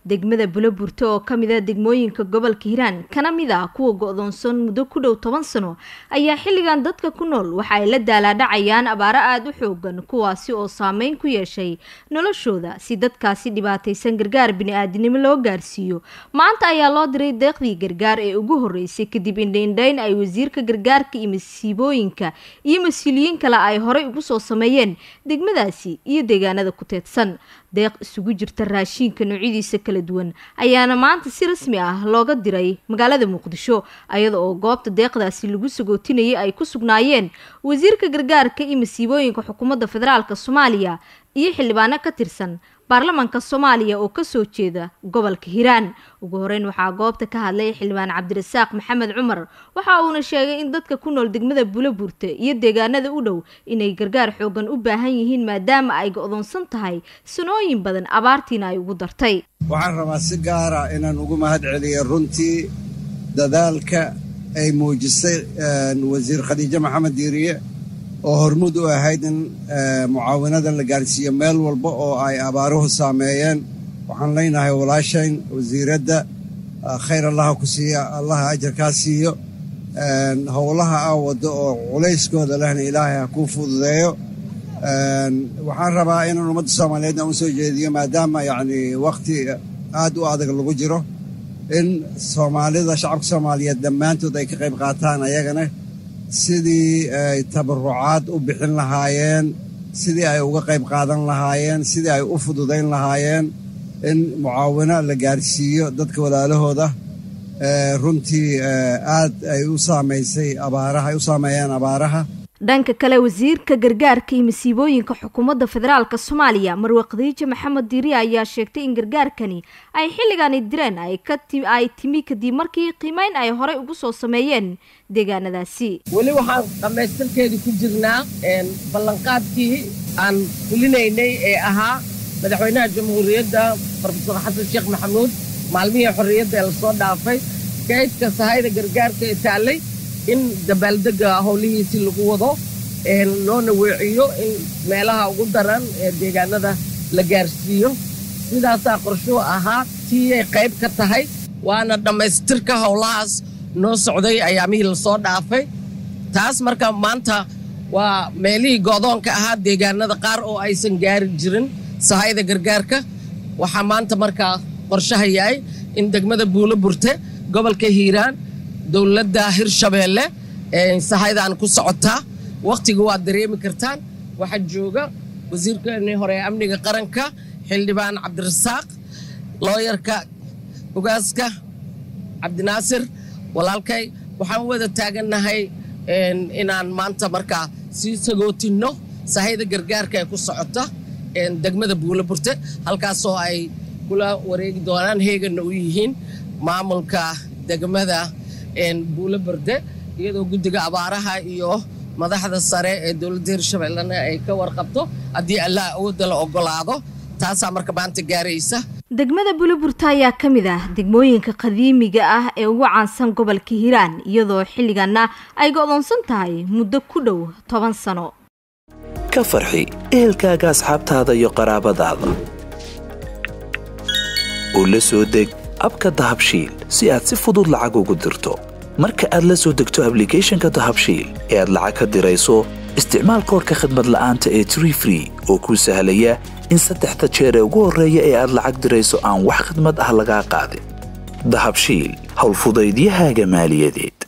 degmada buloburte oo ka mid a degmooyinka gobolka hiiraan kana mid ah kuwa go-doonsan muddo ku dhow toban sano ayaa xilligan dadka ku nool waxa ay la daalaadhacayaan abaaro aada u xoogan kuwaasi oo saameyn ku yeeshay noloshooda si dadkaasi dhibaataysan gargaar bini-aadinimo loo gaarsiiyo maanta ayaa loo diray deeqdii gargaar ee ugu horeysay kadib indhaindhayn ay wasiirka gargaarka iyo masiibooyinka iyo mas-uuliyiin kale ay horey ugu soo sameeyeen degmadaasi iyo deegaanada ku teedsan deeq isugu jirta raashiinka noocyadiisa kala duwan ayaana maanta si rasmi ah looga diray magaalada muqdisho ayada oo goobta deeqdaasi lagu sagootinayay ay ku sugnaayeen wasiirka gargaarka iyo masiibooyinka xukuumadda federaalk soomaaliya iyo xildhibaano ka tirsan baarlamaanka soomaaliya oo kasoo jeeda gobolka hiiraan ugu horeyn waxaa goobta ka hadlay xildhibaan cabdirasaaq maxamed cumar waxa uuna sheegay in dadka ku nool degmada buloburte iyo deegaanada u dhow inay gargaar xoogan u baahan yihiin maadaama ay go-doonsan tahay sanooyin badan abaartiina ay ugu dartay waxaan rabaa si gaara inaan ugu mahad celiyo runtii dadaalka ay muujisay wasiir khadiijo maxamed diiriye oo hormuud u ahayd in mucaawinadan la gaarsiiyo meel walba oo ay abaaruhu saameeyeen waxaan leenahay walaashayn wasiiradda khayr allaha ku siiya allaha ajarkaa siiyo howlaha aa waddo oo culayskooda lehna ilaahay ha kuu fududeeyo waxaan rabaa inaan ummadda soomaaliyeedna u soo jeediyo maadaama yacni wakhti aad u adag lagu jiro in soomaalida shacabka soomaaliyeed dhammaantood ay ka qayb qaataan ayagana sidii ay tabarucaad u bixin lahaayeen sidii ay uga qayb qaadan lahaayeen sidii ay u fududayn lahaayeen in mucaawino la gaarsiiyo dadka walaalahooda runtii aad ay u saamaysay abaaraha ay u saameeyeen abaaraha dhanka kale wasiirka gargaarka iyo masiibooyinka xukuumadda federaalk soomaaliya marwe khadiijo maxamed diiri ayaa sheegtay in gargaarkani ay xilligani direen ay timi kadib markii qiimeyn ay horey ugu soo sameeyeen deegaanadaasi weli waxaan dhammaystirkeedii ku jirnaa ballanqaadkii aan fulinaynay ee ahaa madaxweynaha jamhuuriyadda rofesor xasan sheekh maxamuud maalmihii xorriyadda ee lasoo dhaafay kaydka sahayda gargaarka ee taallay in dabaaldega howlihiisii lagu wado loona weeciyo in meelaha ugu daran ee deegaanada la gaarsiiyo sidaasaa qorshuu ahaa tiiyay qayb ka tahay waana dhammaystirka howlahaas noo socday ayaamihii lasoo dhaafay taas marka maanta waa meelihii goodoonka ahaa deegaanada qaar oo aysan gaari jirin sahayda gargaarka waxaa maanta markaa qorshaha yahay in degmada buulo burte gobolka hiiraan dowladda hirshabeelle sahaydan ku socotaa wakhtiga waad dareemi kartaan waxaa jooga wasiirkeenii hore ee amniga qaranka xildhibaan cabdirasaaq looyarka ogaaska cabdinaasir walaalkay waxaan wada taagannahay inaan maanta markaa sii sagootinno sahayda gargaarka ee ku socota degmada buulo burte halkaasoo ay kula wareegi doonaan heeganna u yihiin maamulka degmada buulo berde iyadoo guddiga abaaraha iyo madaxda sare ee dowladda hirshabellena ay ka warqabto haddii allah awoodda la ogolaado taasaa marka maanta gaaraysa degmada buloburta ayaa ka mid ah degmooyinka qadiimiga ah ee ugu caansan gobolka hiiraan iyadoo xilliganna ay go-doonsan tahay muddo ku dhow toban sano ka farxi ehelkaaga asxaabtaada iyo qaraabadaada oo la soo deg abka dahabshiil si aad si fudud lacag ugu dirto marka aad la soo degto ablicathonka dahabshiil ee aad lacag ka dirayso isticmaal koorka khadmad la'aanta ee tree free oo kuu sahlaya in saddexda jeer ee ugu horreeya ee aad lacag dirayso aan wax khidmad ah lagaa qaadin dahabshiil howlfudaydiyahaaga maaliyadeed